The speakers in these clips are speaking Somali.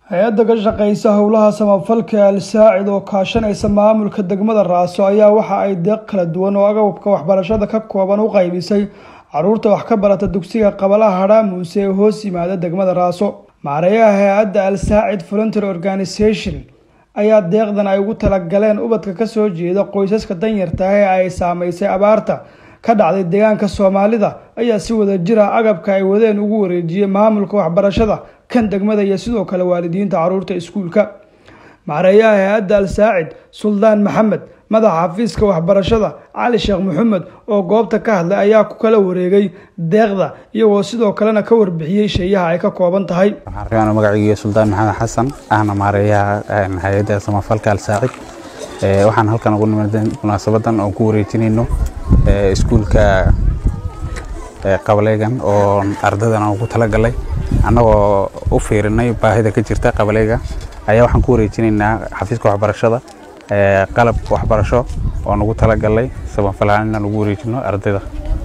hay-adda ka shaqeysa howlaha samafalka al-saacid oo kaashanaysa maamulka degmada raaso ayaa waxa ay deeq kala duwan oo agabka waxbarashada ka kooban u qaybisay caruurta wax ka barata dugsiga qabalaha hadhaamuuse ee hoos yimaada degmada raaso maareeyaha hay-adda al-saacid voluntary organisation ayaa deeqdan ay ugu talagaleen ubadka kasoo jeeda qoysaska danyarta ah ee ay saameysay abaarta ka dhacday deegaanka soomaalida ayaa si wada jir ah agabka ay wadeen ugu wareejiyey maamulka waxbarashada kan degmada iyo sidoo kale waalidiinta caruurta iskuulka maareeyaha hay-adda al-saacid suldaan maxamed madaxa xafiiska waxbarashada cali sheekh maxamed oo goobta ka hadlay ayaa ku kala wareegay deeqda iyagoo sidoo kalena ka warbixiyey sheeyaha ay ka kooban tahay waxaan magacayga suldaan maxamed xasan ahna maareeyaha hay-adda samafalka al-saacid waxaan halkan ugu nimid munaasabadan oon ku wareejinayno iskuulka qabaleygan oo ardadan aan ugu talagalay annagoo u fiirinay baahida ka jirta qabaleyga ayaa waxaan ku wareejinaynaa xafiiska waxbarashada qalab waxbarasho oo nugu talagalay samafalahaan inaan ugu wareejino ardayda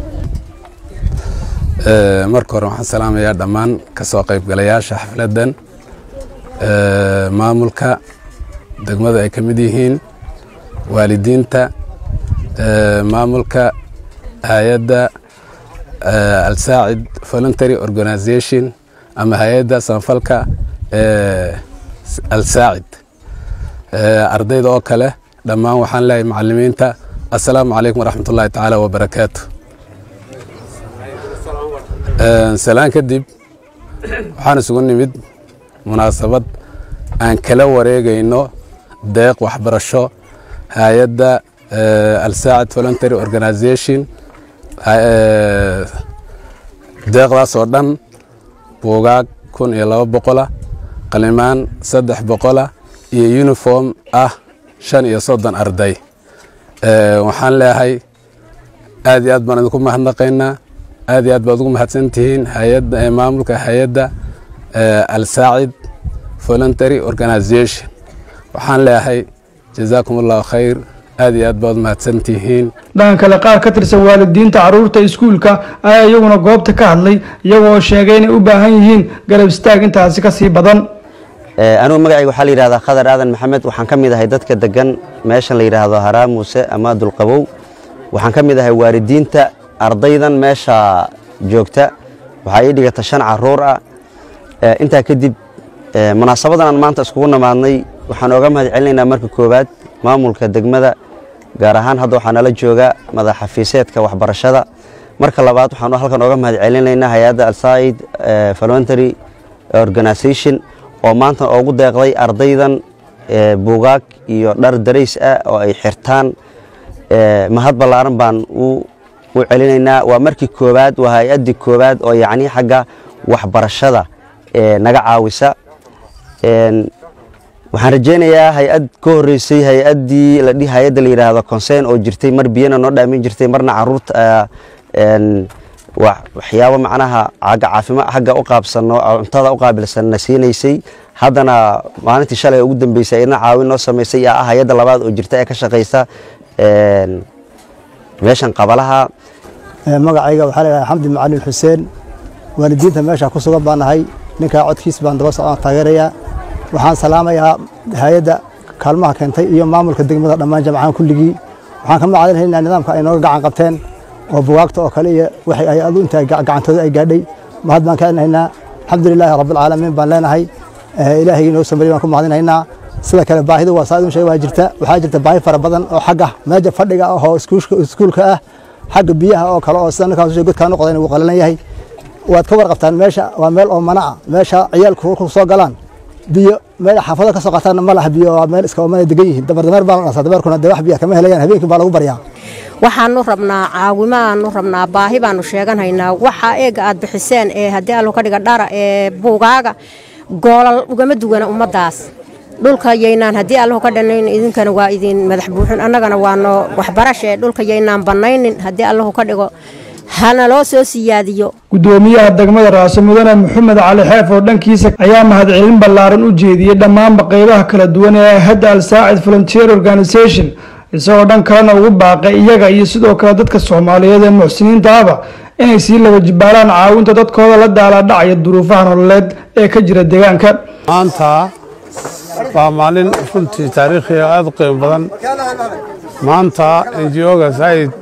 marka hore waxaan salaamayaa dhammaan ka soo qaybgalayaasha xafladdan maamulka degmada ay ka mid yihiin waalidiinta maamulka hay-adda al-saacid voluntary organisation ama hay-adda samafalka al-saacid ardayda oo kale dhammaan waxaan leeyahay macalimiinta assalaamu calaykum waraxmat ullahi tacaala wabarakaatu salaan kadib waxaan isugu nimid munaasabad aan kala wareegayno deeq waxbarasho hay-adda al-saacid voluntary organisation deeqdaas oo dhan buugaag kun iyo laba boqola qalimaan saddex boqola iyo uniform ah shan iyo soddon arday waxaan leeyahay aad iyo aad baan idinku mahadnaqaynaa aad iyo aad baad ugu mahadsantihiin hayadda maamulka hay-adda al-saacid voluntary organisation waxaan leeyahay jazaakum allahu khayr aad iyo aad baad mahadsantihiin dhanka kale qaar ka tirsan waalidiinta caruurta iskuulka ayaa iyaguna goobta ka hadlay iyagoo sheegay inay u baahan yihiin garab istaag intaasi kasii badan anugu magacayga waxaa la yidhahdaa khadar aadan maxamed waxaan ka mid ahay dadka degan meeshan la yidhaahdo haraa muuse ama dulqabow waxaan ka mid ahay waalidiinta ardaydan meesha joogta waxaa ii dhigata shan caruur ah intaa kadib munaasabadan aan maanta iskugu namaadnay waxaan ooga mahad celinaynaa marka koowaad maamulka degmada gaar ahaan hadda waxaa nala jooga madaxafiiseedka waxbarashada marka labaad waxaan halkan ooga mahad celinaynaa hay-adda alsaid voluntary organisation oo maanta ugu deeqday ardaydan buugaag iyo dhar darays ah oo ay xirtaan mahad ballaaran baan u celinaynaa waa markii koowaad waa hay-addii koowaad oo yacni xagga waxbarashada naga caawisa waxaan rajaynayaa hay-ad ka horreysay hay-addii la dhihi hay-adda la yidhaahdo concern oo jirtay mar biyana noo dhaamin jirtay marna caruurta waxyaabo macnaha agga caafima xagga u qaabsano cuntada u qaabilsanna siinaysay haddana maalintii shalay ugu dambeysay idna caawin noo samaysay yaa ah hay-adda labaad oo jirta ee ka shaqaysa meeshan qabalaha magacayga waxaa leedahay xamdi macalin xuseen waalidiinta meesha ku sugan baan nahay ninkaa codkiis baan daba socdaan taageerayaa waxaan salaamayaa hay-adda kaalmaha keentay iyo maamulka degmada dhammaan jamcahan kulligii waxaan ka macadinhaynaa nidaamka ay nooga gacan qabteen oo bugaagta oo kale iyo waxay ay adu inta gacantooda ay gaadhay mahad baan ka celinaynaa alxamdulilaahi rabbilcaalamiin baan leenahay ilaahaygi inoo samariy baan ku mahadinaynaa sida kale baahidu waa saa idin sheeg waa jirta waxaa jirta baahi fara badan oo xagga meesha fadhiga ah oo iskuulka ah xagga biyaha oo kale oo sida ninkaas godkaan u qodayn wuu qalalan yahay waad ka warqabtaan meesha waa meel oo mana ah meesha ciyaalku ku soo galaan biyo meel xaafado ka soo qataan ma laha biyo waa meel iska mana degan yihiin dabardameer baa la dhasaa dameerkuna dee wax biya kama helayaan habeenkii baa lagu baryaa waxaanu rabnaa caawimo aanu rabnaa baahi baanu sheeganhaynaa waxa eega aad bixiseen ee haddii allo ka dhiga dhara ee buugaaga goolal ugama duwana ummaddaas dhulka yaynaan haddii allahu ka dhanayn idinkana waa idin madax buuxin annagana waano waxbarashe dhulka yaynaan bannaynin haddii allahu ka dhigo hana loo soo siyaadiyo gudoomiyaha degmada raaso mudane maxamed cali xeef oo dhankiisa ayaa mahadcelin ballaaran u jeediyey dhammaanba qeybaha kala duwan ee hadda al-saacid volunteer organisation isagoo dhan kalena ugu baaqay iyaga iyo sidoo kale dadka soomaaliyeed ee muxsiniinta ahba inay sii laba jibaalaan caawinta dadkooda la daala dhacaya duruufaha nololeed ee ka jira deegaanka maanta waa maalin runtii taariikhiga aad u qiimo badan maanta ngo-ga zaid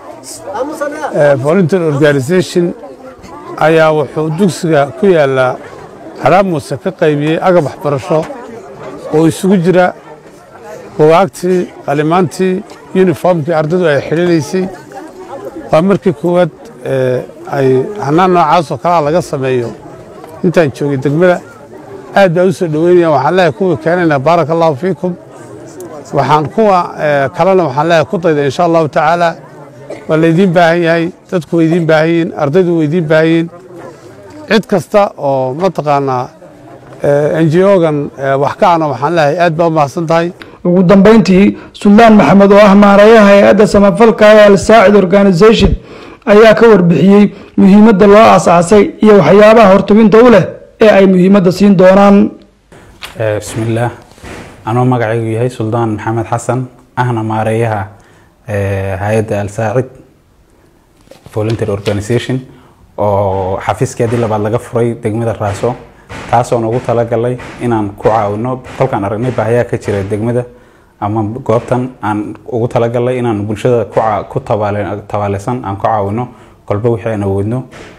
volunteer organisation ayaa wuxuu dugsiga ku yaallaa haraamuse ka qaybiyey agab waxbarasho oo isugu jira bugaagtii qalimaantii yuniformkii ardaydu ay xidhinaysay waa markii koowaad ay hanaan noocaasoo kalea laga sameeyo intaan joogay degmada aad baa u soo dhoweynaya waxaan leeyahay kuwii keenayna baaraka allahu fiikum waxaan kuwa kalena waxaan leeyahay ku dayda insha allahu tacaala waa laydiin baahan yahay dadku way idiin baahan yihiin ardaydu way idiin baahan yihiin cid kasta oo mataqaanaa ngo-gan wax ka ana waxaan leeyahay aad baa u mahadsan tahay ugu dambeyntii suldaan maxamed oo ah maarayaha hay-adda samafalka ee alsaacid organisation ayaa ka warbixiyey muhiimadda loo aasaasay iyo waxyaabaha hortubinta u leh ee ay muhiimadda siin doonaan bismillaah anoo magacaygu yahay suldaan maxamed xasan ahna maareeyaha hay-adda alsaacid volunteer organisation oo xafiiskeedii labaad laga furay degmada raaso taasoo noogu talagalay inaan ku caawino kolkaan aragnay baahayaa ka jira degmada ama goobtan aan ugu talagalay inaan bulshada ku tabaaleysan aan ku caawino kolba wixii aan awoodno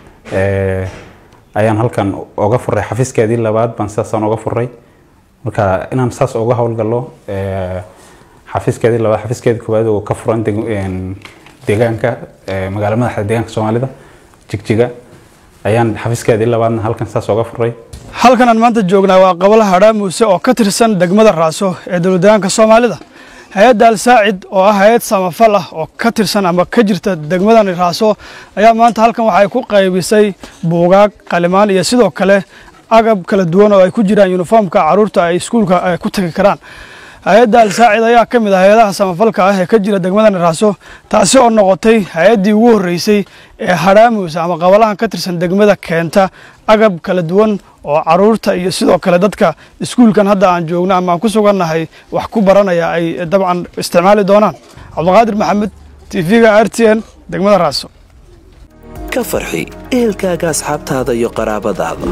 ayaan halkan oga furay xafiiskeedii labaad baan sidaasaan oga furay marka inaan saas uga howlgalo xafiiskeedii labaad xafiiskeedii koowaad oo ka furan deegaanka magaala madaxda deegaanka soomaalida jigjiga ayaan xafiiskeedii labaadna halkan saas oga furay halkan aan maanta joognaa waa qabala hadhaa muuse oo ka tirsan degmada raaso ee dowladdeegaanka soomaalida hay-adda alsaacid oo ah hay-ad samafal ah oo ka tirsan ama ka jirta degmadani raaso ayaa maanta halkan waxay ku qaybisay buugaag qalimaan iyo sidoo kale agab kala duwan oo ay ku jiraan yuniformka caruurta ay iskuulka ay ku tagi karaan hay-adda alsaacid ayaa ka mid ah hay-adaha samafalka ah ee ka jira degmadani raaso taasi oo noqotay hay-addii ugu horreysay ee hadhaamuusa ama qabalahan ka tirsan degmada keenta agab kala duwan oo caruurta iyo sidoo kale dadka iskuulkan hadda aan joogno ama aan ku sugannahay wax ku baranaya ay dabcan isticmaali doonaan cabdiqaadir maxamed tv-ga r t n degmada raaso ka farxi ehelkaaga asxaabtaada iyo qaraabadaada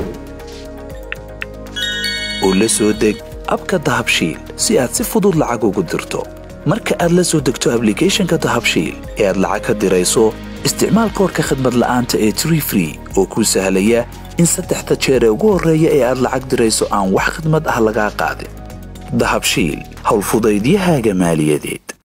oo la soo deg abka dahabshiil si aad si fudud lacag ugu dirto marka aad la soo degto ablicathonka dahabshiil ee aad lacag ka dirayso isticmaal koorka khadmad la'aanta ee tree free oo kuu sahlaya in saddexda jeer ee ugu horreeya ee aad lacag dirayso aan wax khidmad ah lagaa qaadin dahabshiil howlfudaydiyahaaga maaliyadeed